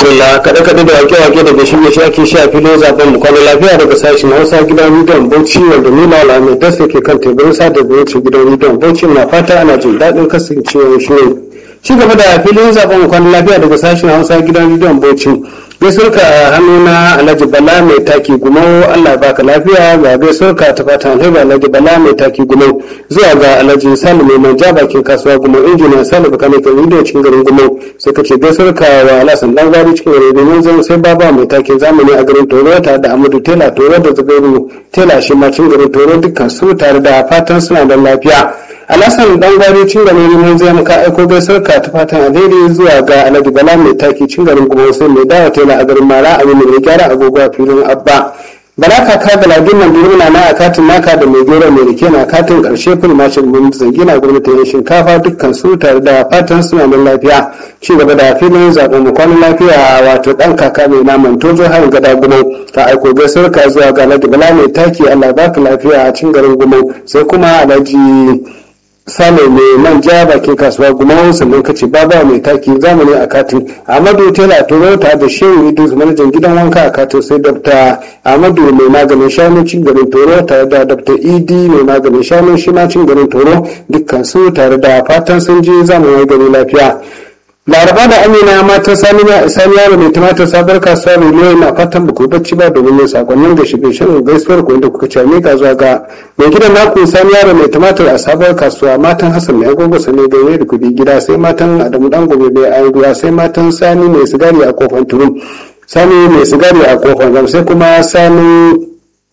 madalla kaɗe kaɗe da wake wake daga shirye shi ake sha filin zaben mu kwana lafiya daga sashen hausa gidan rediyon bauchi wanda ni malam mai dasa ke kan teburin sada zumunci gidan rediyon bauchi na fata ana jin daɗin kasancewa shirin ci gaba da filin zaben mu kwana lafiya daga sashen hausa gidan rediyon bauchi gaisuwarka a hannuna alhaji bala mai taki gumau allah baka lafiya ga gaisuwarka ta fatan alheri alhaji bala mai taki gumau zuwa ga alhaji salu mai manja bakin kasuwa gumau injiniya salu baka mai kan rediyo cikin garin gumau sai ka ce gaisuwarka wa alasan dan gari cikin garin domin zan sai baba mai takin zamani a garin toro tare da amadu tela toro da zubairu tela shi ma cikin garin toro dukkan su tare da fatan suna da lafiya alasan dan gwari cin garin neman zai muka aiko gaisar ka ta fatan alheri zuwa ga alhaji bala mai taki cin garin kuma sai mai dawa tela a garin mara abin mai gyara agogo a filin abba bala kaka ga ladin nan birnin na a katin naka da mai gero mai rike na katin karshe fil mashin mun zangina gwamnatin shinkafa dukkan su tare da fatan suna da lafiya ci gaba da filin zaɓen mu kwanan lafiya wato ɗan kaka mai naman tozo har gada gumau ta aiko gaisuwar ka zuwa ga alhaji bala mai taki allah baka lafiya a cin garin gumau sai kuma alhaji sale mai manja bakin kasuwa gumawar sannan kace baba mai taki zamani a katin amadu tela toyota da shehu idris manajan gidan wanka a katin sai dr amadu mai maganin shanu cin garin toro tare da dr ed mai maganin shanu shi ma cin garin toro dukkan su tare da fatan sun je zamani gari lafiya laraba da amina matan sani yaro mai tumatir sabar kasuwa mai loyi na fatan ba bacci ba domin yin sakonnin da shige shan gaisuwar ku inda kuka ce mika zuwa ga mai gidan naku sani yaro mai tumatir a sabar kasuwa matan hassan mai agogo sane ganye da kudi gida sai matan adamu dan gobe mai ayan ruwa sai matan sani mai sigari a kofar turun sani mai sigari a kofar gam sai kuma sani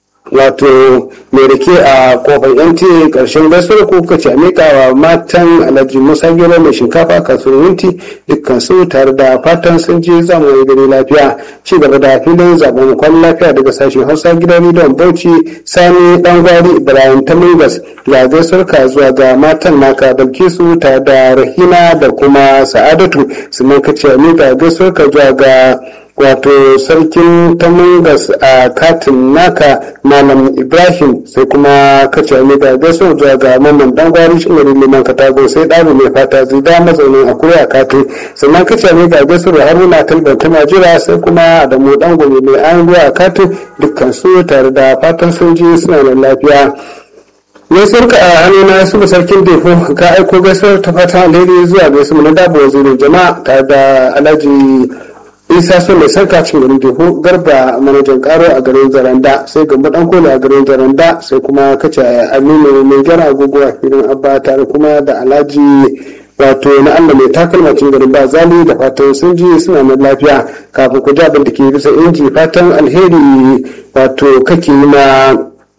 wato mai rike a kofar yanti karshen gaisuwar ko kuka ce mika wa matan alhaji musa gero mai shinkafa kasuwar yunti dukkan su tare da fatan sun je zamu yi gari lafiya ci gaba da filin zaben kwan lafiya daga sashen hausa gidan rediyon bauchi sani dan gwari ibrahim tamungas ga gaisuwar ka zuwa ga matan naka dauke su tare da rahina da kuma sa'adatu sannan ka ce mika gaisuwar ka zuwa ga wato sarkin tamungas a katin naka malam ibrahim sai kuma kace ne da gaso zuwa ga mamman dan gwari shi ne liman katago sai ɗaru mai fata zida mazaunin a kuriya katin sannan kace ne da gaso da haruna talban ta majira sai kuma adamu dan gobe mai an ruwa a katin dukkan su tare da fatan soji suna da lafiya gaisuwar ka a hannuna su sarkin defo ka aiko gaisuwar ta fata alheri zuwa gaisuwa na dabo wazirin jama'a tare da alhaji isa so mai sarka cin garin teku garba manajan karo a garin zaranda sai gamba dan kola a garin zaranda sai kuma kace aminu mai gyara agogo a filin abba tare kuma da alhaji wato na allah mai takalma cin garin ba zali da fatan sun ji suna nan lafiya kafin ku ji abin da ke bisa inji fatan alheri wato kake yi ma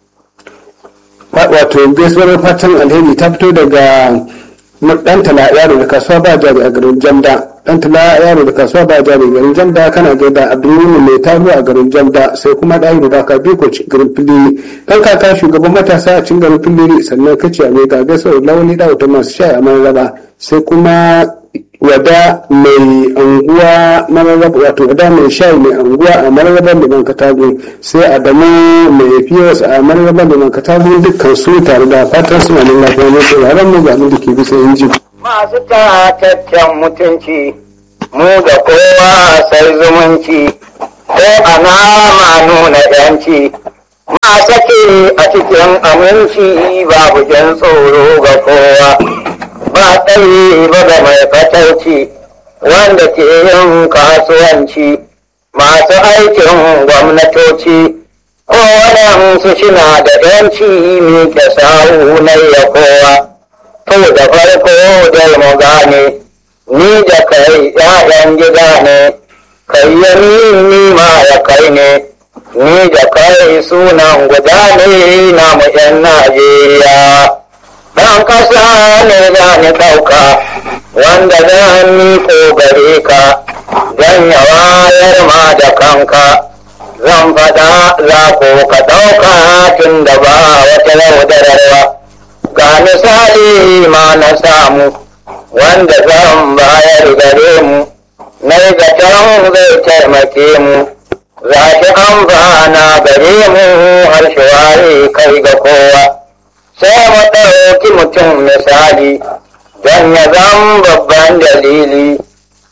wato gaisuwar fatan alheri ta fito daga dan tala yaro da kasuwa ba jari a garin jamda dan tala yaro da kasuwa ba jari garin jamda kana gaida abdulmumin mai taro a garin jamda sai kuma ɗahiru da ka biko cikin garin filiri dan kaka shugaban matasa a cikin garin filiri sannan kace a mai gaga sau launi da wata masu sha a mararaba sai kuma wada mai anguwa mararaba wato wada mai shayi mai anguwa a mararaba liman katago sai adamu mai fiyos a mararaba liman katago dukkan su tare da fatan suna nan lafiya ne sauraron mu ga da ke bisa inji. masu tataccen mutunci mu da kowa sai zumunci ko ana ma nuna yanci ma sake a cikin aminci babu jan tsoro ga kowa ba tsaye ba da mai fatauci wanda ke yin kasuwanci masu aikin gwamnatoci ko waɗansu shina da yanci mai da sahu na ya kowa to da farko dai mu gane ni da kai ‘ya'yan gida ne kai ya ni ma ya kai ne ni da kai sunan guda ne na mu ‘yan Najeriya ɗan ƙasa ne za ni ɗauka wanda zan miko gare ka don ya wayar ma da kanka zan faɗa za ko ka ɗauka tun da ba wata yaudararwa ga misali ma na samu wanda zan bayar gare mu na zaton zai taimake mu za ki amfana gare mu har shi kai ga kowa sai mu ɗauki mutum misali don ya zan babban dalili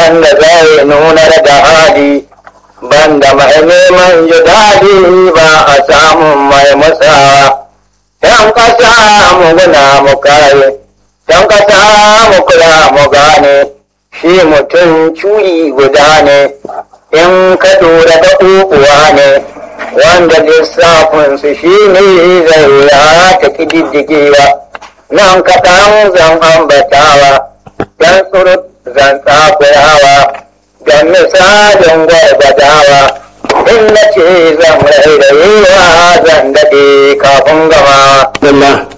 wanda zai nunar da hali banda mai neman jidali ba a samun mai matsawa ‘yan ƙasa mu guna mu kare ‘yan ƙasa mu kula mu gane shi mutum curi guda ne in ka lura da uwa ne wanda lissafinsu shi ne zai ya ta ƙididdigewa nan kaɗan zan ambatawa don surut zan tsakurawa don misalin gwargwadawa in na ce zan rairayewa zan daɗe kafin gama. Dalla.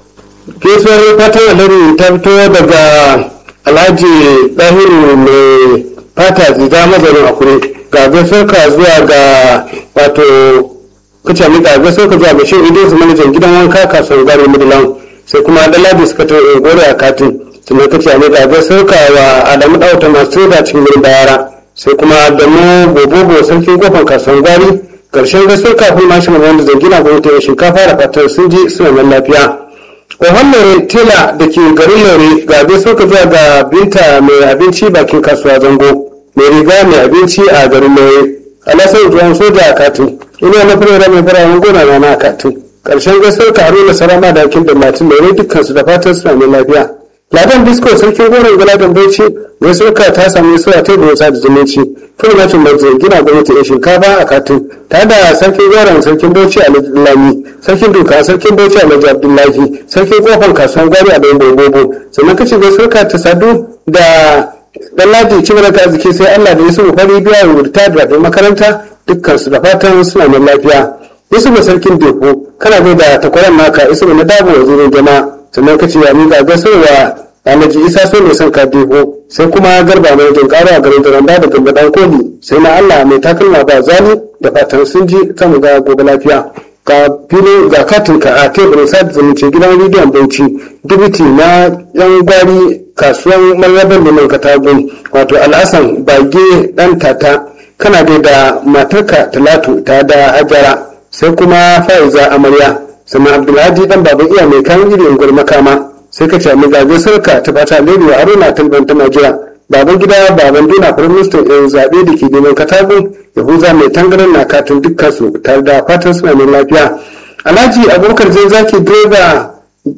Kisar fatan alheri ta fito daga Alhaji Ɗahiru mai fata zida mazarin akure ga gaisuwarka zuwa ga wato kace mi ga gaisuwarka zuwa ga shehu Idris manajan gidan wanka kasuwar gari Midland sai kuma Daladi suka ta gore a katin sannan kace mi ga gaisuwarka wa Adamu Dauta masu da cikin gurin bayara sai kuma da mu bobobo sarkin kofar kasuwar gari karshen gaisuwar kafin mashin wanda zangina gwamnati shinkafa da fatar sun ji suna nan lafiya Ohun tela da ke garin Lore ga dai suka zuwa ga binta mai abinci bakin kasuwa zango mai riga mai abinci a garin Lore. Alasar tuwon soja a katin. Ina na fara mai fara gona na na katin. Karshen gaisuwar ka haruna sarama da akin da latin Lore dukkansu da fatan suna mai lafiya. Ladan Disco sarkin goron Galadan Bauchi gaisuwar ka ta sami suwa ta da da zumunci. Kuma na cin marzo gina gwamnati da shinkafa a katin. Tare da sarkin goron sarkin Bauchi a Lami. Sarkin Duka sarkin Bauchi a Laji Abdullahi. Sarkin kofar kasuwan gari a Dambo Bobo. Sannan kace gaisuwar ka ta sadu da dan ladi ci mana ta arziki sai Allah da Yusuf fari biya wa ta da makaranta dukkan su da fatan suna nan lafiya Yusuf sarkin Deko kana bai da takwaran naka Yusuf na dabo wazirin jama'a sannan kace ya miƙa gasowa Alhaji Isa so ne son ka Deko sai kuma garba mai jin ƙara a garin Daranda da Gamba dan Koli sai na Allah mai takalma ba zani da fatan sun ji ta mu ga gobe lafiya ga fili ga katinka a teburin sada zumunci gidan rediyon bauchi dibiti na yan gwari kasuwan marrabar liman katagun wato al'asan bage dan tata kana dai da matarka talatu ta da hajara sai kuma fa'iza amarya sannan abdulhaji dan baban iya mai kan irin gwar makama sai ka ce gaje sarka ta fata leriwa aruna talban ta najeriya baban gida baban duna firiministan yan zaɓe da ke neman katagun yahuza mai tangaran na katin dukkansu tare da fatan suna mai lafiya alhaji abubakar zai zaki direba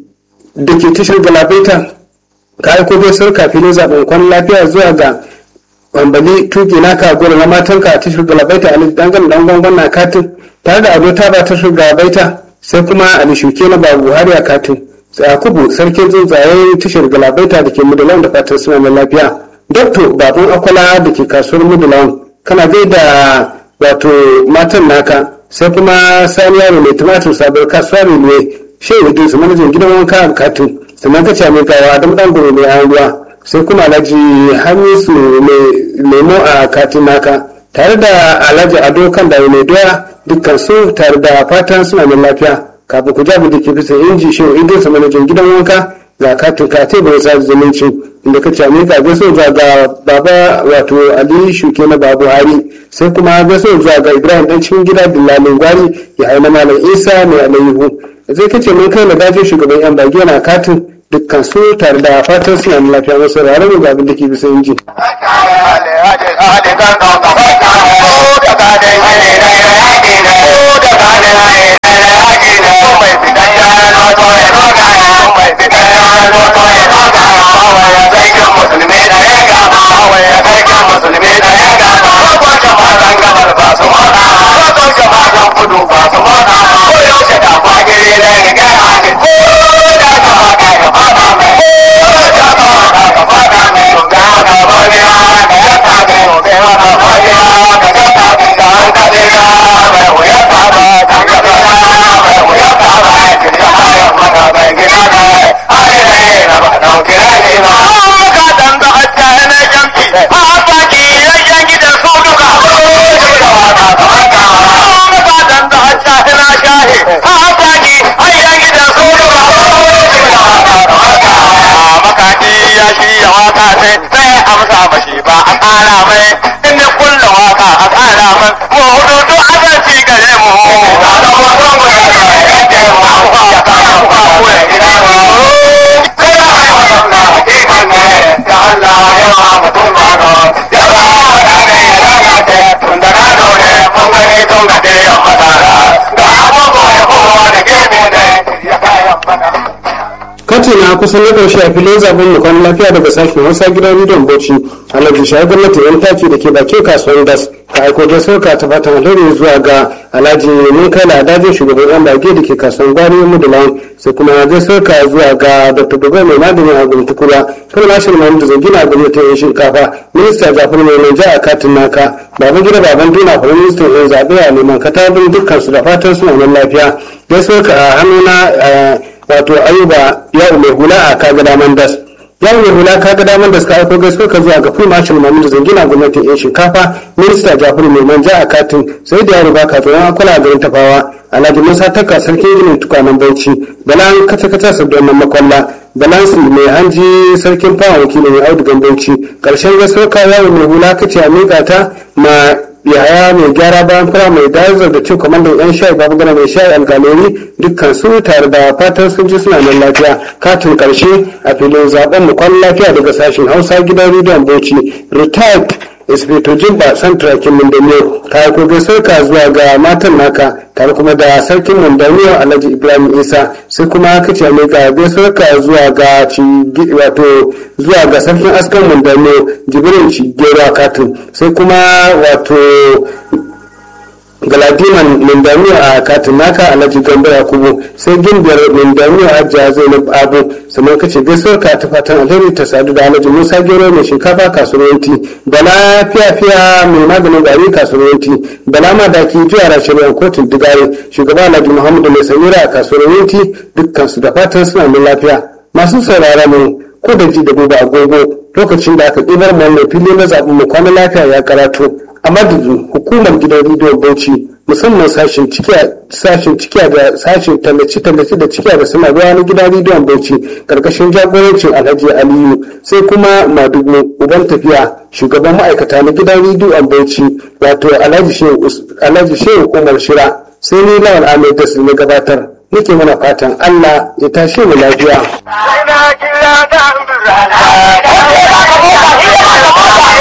da ke tashar galabaita ka aiko bai sarka filin zaɓen kwan lafiya zuwa ga bambali tuki naka gwada na matanka a tashar galabaita a dangan dan gwangwan na katin tare da ado ta ba tashar galabaita sai kuma ali shuke na babu buhari a katin yakubu sarkin tsuntsaye tashar galabaita da ke mudalan da fatan suna mai lafiya Dokto baban akwala da ke kasuwar Midland kana gaida wato matan naka sai kuma sani yaro mai tumatir sabuwar kasuwa ne shehu idris manajan gidan wanka a katin sannan ka ce mai gawa da dan goro mai an ruwa sai kuma alhaji hamisu mai lemo a katin naka tare da alhaji ado kan da mai doya dukkan su tare da fatan suna da lafiya kafin ku jabi da ke bisa inji shehu idris manajan gidan wanka ga katin ka teburin sa zumunci inda ka ce ka gaso zuwa ga baba wato ali shuke na babu hari sai kuma gaso zuwa ga ibrahim dan cikin gida dillalin gwari ya haina malam isa mai alayhu zai kace mun kai na dajo shugaban yan bage na katin dukkan su tare da fatan suna da lafiya masu rarra mu ga abin da ke bisa inji. Hey! kusan na ƙarshe a filin zaben mu kwan lafiya daga sashen hausa gidan rediyon bauchi alhaji shayi gwamnati yan taki da ke bakin kasuwar das ka aiko da sauka ta fatan alheri zuwa ga alhaji mun kai ladajin shugaban yan bage da ke kasuwar gwari mudulan sai kuma zai sauka zuwa ga dr dogo mai maganin a guntukura kan nashin mahmud da zangina a gwamnatin yan shinkafa minista jafar mai mai ja a katin naka baban gida baban duna kuma ministan yan zaɓe a neman katabin dukkan su da fatan suna nan lafiya zai sauka a hannuna wato ayuba ya mai hula a kaga daman das ya mai hula kaga daman das ka aiko gaisuwa ka zuwa ga full marshal mamudu zangina gwamnatin yan shinkafa minista jafaru mai manja a katin sai da yaro baka tsoron akwala garin tafawa alhaji musa taka sarkin ginin tukwanen bauchi balan kata kata sabdonan makwalla balansi mai hanji sarkin fawa wakilin mai audugan bauchi karshen gaisuwa ka yawo mai hula kace a miƙa ta ma yaya mai gyara bayan fara mai dazar da cin kwamandan yan shayi babu gana mai shayi alkalori dukkan su tare da fatan sun ji suna nan lafiya katin karshe a filin zaben mu kwan lafiya daga sashen hausa gidan rediyon bauchi retired inspector jimba central kin mundamiyo ta ko gaisar ka zuwa ga matan naka tare kuma da sarkin mundamiyo alhaji ibrahim isa sai kuma kace mai ga gaisar ka zuwa ga wato zuwa ga sarkin askan mundamiyo jibrin cigera katin sai kuma wato galadiman lindamiya a katin naka alhaji gambo yakubu sai gimbiyar lindamiya hajjiya zainab abu sannan kace gaisuwar ka ta fatan alheri ta sadu da alhaji musa gero mai shinkafa kasuwanci bala fiya-fiya mai maganin gari kasuwanci bala madaki jiyara shari'ar kotun digare shugaba alhaji muhammadu mai samira a kasuwanci dukkan su da fatan suna mai lafiya masu saurara mu ko da ji da gobe agogo lokacin da aka ɗibar mu fili na zaɓen mu kwana lafiya ya karatu a madadin hukumar gidan rediyon bauchi musamman sashen cikiya da sashen tallace-tallace da cikiya da suna ruwa na gidan rediyon bauchi karkashin jagorancin alhaji aliyu sai kuma madugu uban tafiya shugaban ma'aikata na gidan rediyon bauchi wato alhaji shehu umar shira sai ni lawan ahmed da na gabatar nake mana fatan allah ya tashe mu lafiya